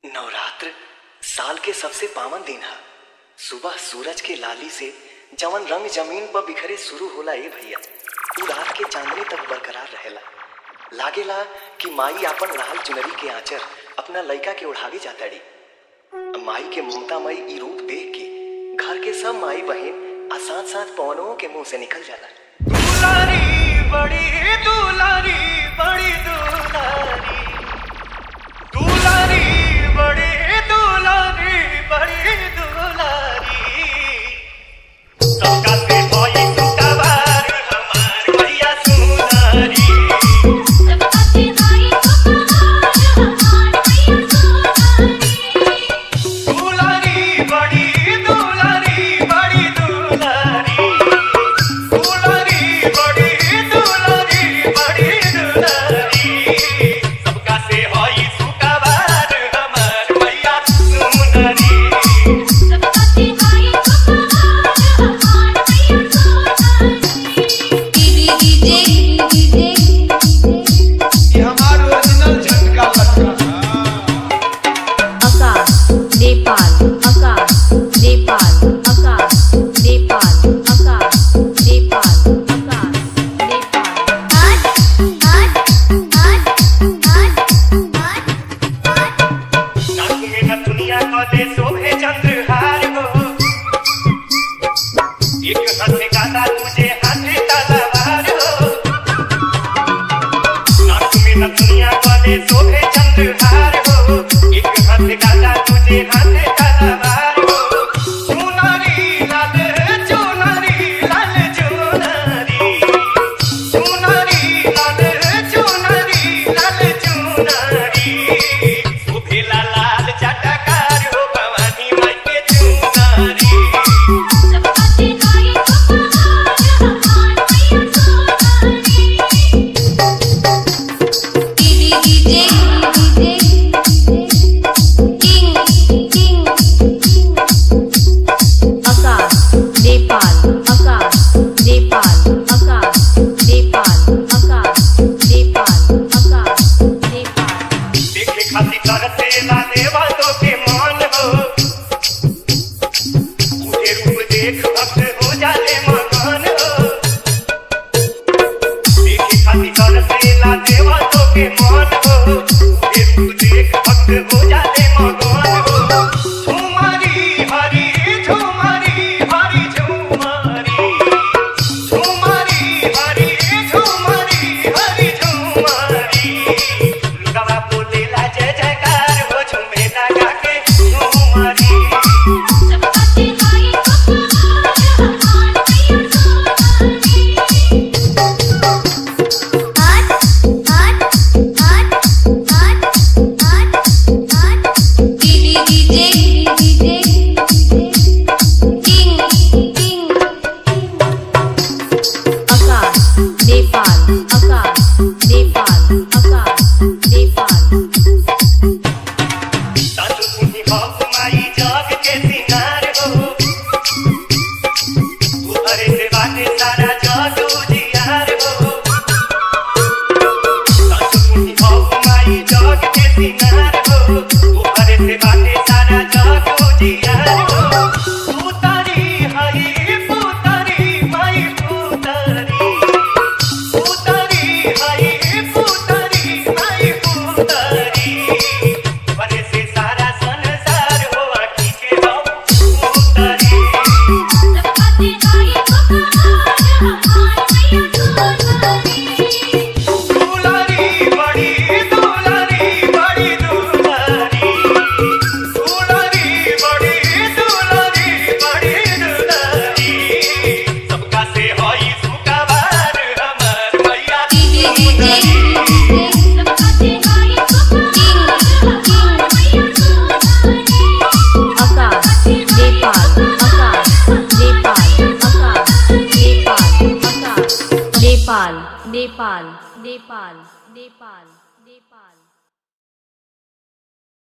नवरात्र साल के सबसे पावन दिन ह सुबह सूरज के लाली से जवन रंग जमीन पर बिखरे शुरू होला ए भैया उ रात के चांदनी तक बरकरार रहेला लागेला कि माई आपन लाल चुनरी के आंचर अपना लइका के ओढ़ावे जाताड़ी माई के ममतामयी ई रूप देख के घर के सब माई बहन आ साथ साथ पवनों के मुंह से निकल जाला दुलारी बड़ी दुलारी बड़ी दुलारी दुलारी बड़ी दुलारी बड़ी दुलारी सबका से भई सुकवार हमार भैया सुनारी दुलारी बड़ी दुलारी बड़ी दुलारी दुलारी बड़ी दुलारी बड़ी दुलारी सबका से हई सुकवार हमार भैया सुनारी ये हमारा ओरिजिनल झटका लटका आकाश नेपाल आकाश नेपाल आकाश नेपाल आकाश नेपाल आकाश नेपाल नाक में न दुनिया को दे शोभे चंद्रहार हो एक हाथ गाता तुझे हाथ तलवार हो नाक में न दुनिया को दे शोभे चंद्रहार हो एक हाथ गाता तुझे हाथ तलवार हो चुनरी लाल चुनरी लाल चुनरी चुनरी लाल चुनरी लाल चुनरी सुभेला लाल चटकार हो भवानी माई के चुनरी आकाश नेपाल आकाश नेपाल आकाश नेपाल आकाश नेपाल आकाश नेपाल देखे खातिर करते ला देवा तो के मान हो उठे रूप देख भक्त हो जाले मकान हो देखे खातिर करते ला देवा तो के मान हो उठे रूप देख भक्त हो जाले मकान हो झुमारी हरी झुमारी हरी झुमारी झुमारी हरी झुमारी हरी झुमारी लुगावा बोलेला जय जयकार हो झुमेला गाके झुमारी आकाश नेपाल आकाश नेपाल आकाश नेपाल सासु पुनी बाप माई जाग के सिंगार हो उहरे से बाटे सारा जाग उजियार हो सासु पुनी बाप माई जाग के सिंगार हो उहरे से बाटे सारा जाग उजियार हो पुतारी हई पुतारी माई पुतारी पुतारी हई पुतारी माई पुतारी बने से सारा संसार हो आखी के हो पुतारी दुलारी बड़ी दुलारी बड़ी दुलारी दुलारी बड़ी दुलारी बड़ी दुलारी सबका से होई सुकवार हमार भैया सुंदरी आकाश नेपाल आकाश नेपाल आकाश नेपाल आकाश नेपाल नेपाल नेपाल नेपाल